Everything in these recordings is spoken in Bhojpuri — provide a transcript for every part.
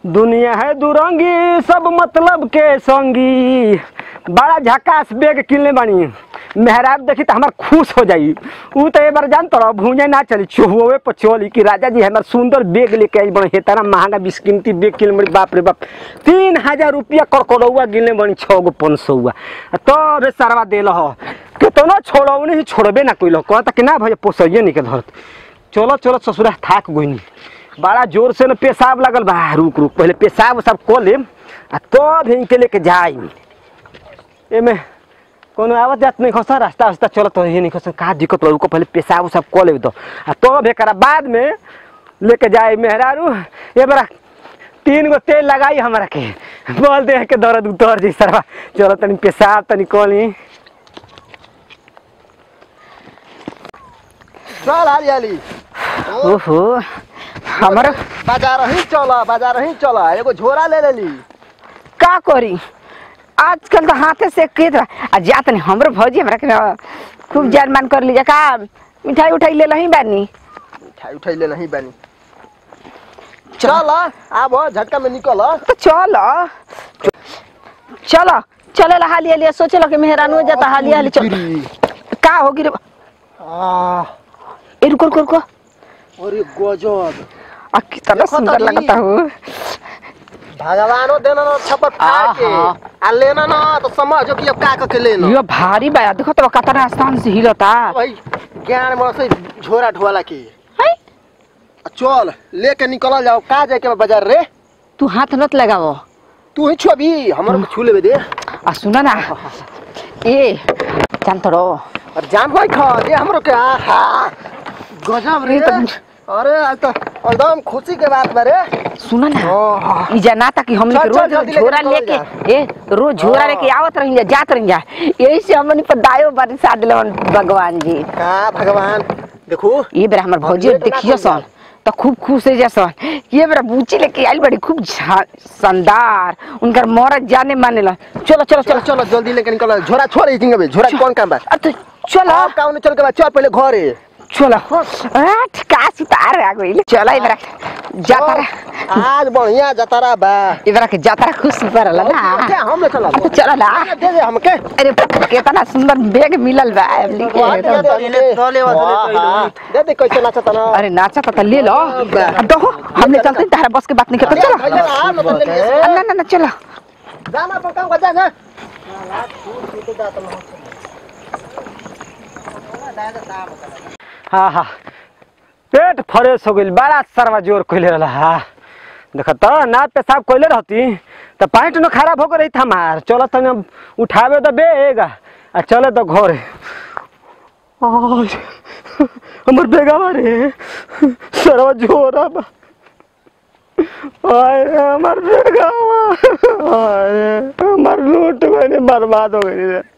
दुनिया है दुरंगी सब मतलब के संगी बड़ा झकास बेग किनले बानी मेहराब देखी तो हमार खुश हो जाई ऊ तो एक बार जान तोरा भूंजे ना चली चुहुए पर चली कि राजा जी हमार सुंदर बेग लेके आई बड़े हेताना महंगा बिस्कीमती बेग किनले बड़ी बाप रे बाप तीन हजार रुपया करकड़ौआ गिनले बनी छः गो पाँच सौआ तो रे सरवा देल हो केतनो छोड़ौने ही छोड़बे ना कोई कहता कि ना भैया पोसैये नहीं के धरत चलो चलो ससुरा थाक गोइनी बड़ा जोर से न पेशाब लगल बा रुक रुक पहले पेशाब उसाब कऽ लेम आ तब इनके लेके जाई एमे कोनो आवत जात नहीं खसा रास्ता वास्ता चलत हो नहीं खसा का दिक्कत रुको पहले पेशाब उसाब कऽ लेब दो आ तब एकरा बाद में लेके जाई मेहरारू ए बड़ा तीन गो तेल लगाई हमरा के बोल दे के दर्द उतर जी सरवा चलो तनी पेशाब तनी कऽ ली चल हाली ओहो हमर बाजार ही चल बाजार ही चल एगो झोरा ले लेली का करी आजकल तो हाथे से खेत बा आ जात नहीं हमरो भौजी हमरा के न खूब जान मान कर लीजिए का मिठाई उठाई ले लही बानी मिठाई उठाई ले नहीं बानी चल आब झटका में निकल तो चल चलो चले ला हाली हाली सोचे लो कि मेहरान हो जाता हाली हाली चल का होगी रे आ, ए रुको रुको रुको अरे गजब आ कितना देखो सुंदर तो लगता हो भगवानो देना ना छप्पर फाड़ के आहा। आ लेना ना तो समझो कि अब का करके लेना यो भारी बा देखो तो कितना आसान से हिलता भाई ज्ञान में से झोरा ढोला के है आ चल लेके निकल जाओ का जाए के बा बाजार रे तू हाथ नत लगावो तू ही छुआ भी हमर को छू लेबे दे आ सुना ना ए जान तो रो और जान भाई खा दे हमरो के आहा गजब रे ये तो- अरे आज तो एकदम खुशी के बात बा रे सुना ना ओह। ई जनाता कि हमने चल, के चल, रोज जल्दी लेके झोरा निकल लेके जा। ए रोज झोरा हाँ। लेके आवत रही जा जात रही जा यही से हमनी पर दायो बरसा दिलवन भगवान जी का भगवान देखो ये बेरा हमर भौजी लेट ना देखियो कइल सन तो खूब खुश हो जासन ये बेरा बूची लेके आइल बड़ी खूब झा- शानदार उनकर मरद जाने माने ला चलो चलो चलो चलो चलो जल्दी लेके निकल झोरा छोड़ ई जिंगे झोरा के कौन काम बा अब तो चलो अब काम चल के बा चल पहले घरे चलो आठ का सुतार आ गइल चलो इबरा जाता रे आज बढ़िया जतारा बा इबरा के जाता खुश परला ना क्या हम ले चला अब तो चलो ना दे दे हमके अरे कितना सुंदर बैग मिलल बा अबली के वाह, दे दे हमके। वाह, दे दे कैसे नाचता ना अरे नाचा तो ले लो अब दो हमने चलते तारा बस के बात नहीं करते चलो भैया, आ, मतलब ले लिए। आ, ना ना ना चलो जाना पर काम कर जा जा हाँ हाँ पेट फ्रेश हो गइल बड़ा सरवा जोर कइले रहला हा देख त ना पेशाब कइले रहती त पैंट न खराब हो गई था हमार चलो तनी अब उठावे तो बेग आ चले तो घरे आज हमर बेगावा रे सरवा जोरा बा आय रे हमर बेगावा आय रे हमर लूट गइल बर्बाद हो गइल रे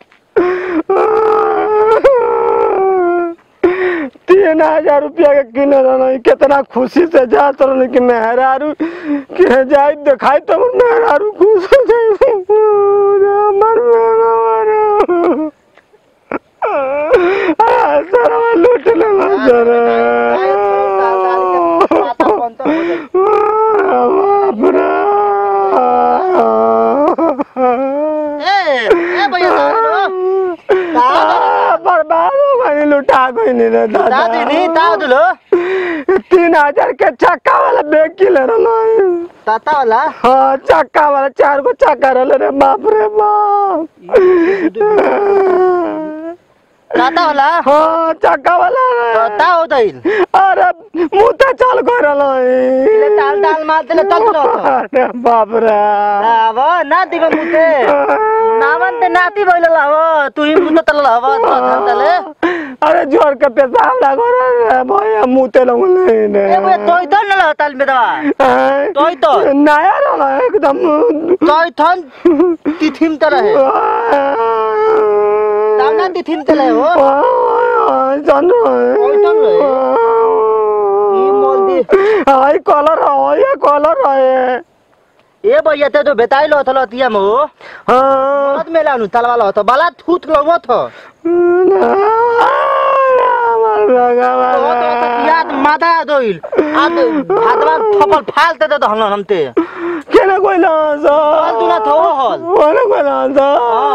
तीन हजार रुपया के किने रहना कितना खुशी से जात रहनी कि मेहरारू के जाई देखाई तो मेहरारू खुश हो जाई हमर मेहरारू आ, सरवा लूट लेला सर बाप रे आ, बर्बाद हो गई लुटा गई नहीं रे दादा तीन हजार के चक्का वाला बैग किले रहना ताता वाला हाँ चक्का वाला चार गो चक्का रहले रे बाप रे बाप ताता वाला हाँ चक्का वाला रे। ताता हो दैल अरे मुँह तो चल गए ले ताल ताल मार देले तल तो अरे बाप रे अब ना दिबे मुते नावन ते नाती भइल लाव तू ही मुते तल लाव तो तले अरे जोर के पेशाब लगो रे भैया मुँह ते लगो नहीं रे ए बे तोय तो न ताल में दवा हैं? तोय तो नया रहला एकदम तोय थन तिथिम त रहे तावना तिथिम त रहे हो जान तोय तो रहे ई मोल दी हाय कलर है ये कलर है ए भैया ते तो बेताई लो थलो तिया मो हाँ मत मेला नु तलवा लो तो बाला थूत लो थो हमार तो तो भगवान याद मादा दोइल आ भातवा थपल फाल ते तो हलन हमते केना कोइला सा हल दुना थो हल कोना कोइला सा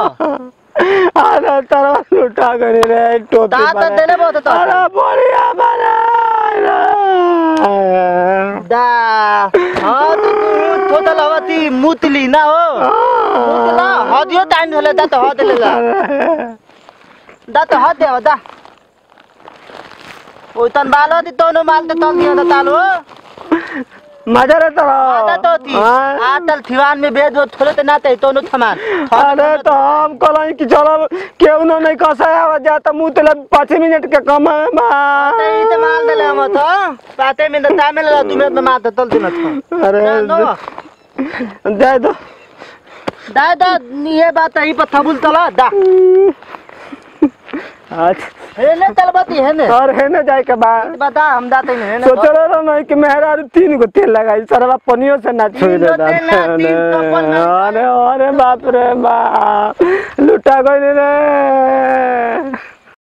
अरे तारा लुटा गनी रे टोपी दात बने। देले बहुत तो अरे बढ़िया बना दा हां तो तू थोता लवती मुतली ना हो मुतला हदियो टाइम धले दा तो हद लेला दा तो हद देव दा ओ तन बालो दी तोनो माल ते तल दियो दा तालो मजा रे तारा आदा तो थी हाँ? आतल थीवान में बेद वो थोड़े ते नाते तोनो थमान अरे तो हम कहलाई कि चलो केहू ना नहीं कसाया आवाज जाता मुंह तले पाँच मिनट के कम है बा ते इते माल दले हम तो पाते में दा तामेल ला तुमे में मात तल दिन तो अरे नो दे दो दा दा ये बात है पर थबुल तला दा अच्छा हे ने तलबती है ने और है ना जाए के बाद बता हम दाते ने ने सोचल रहा नहीं कि मेहरा तीन गो तेल लगाई सरवा पनियो से ना छोड़ तीन दे गो तेल ना, तीन तो पन ना। अरे अरे बाप रे बाप लुटा गई रे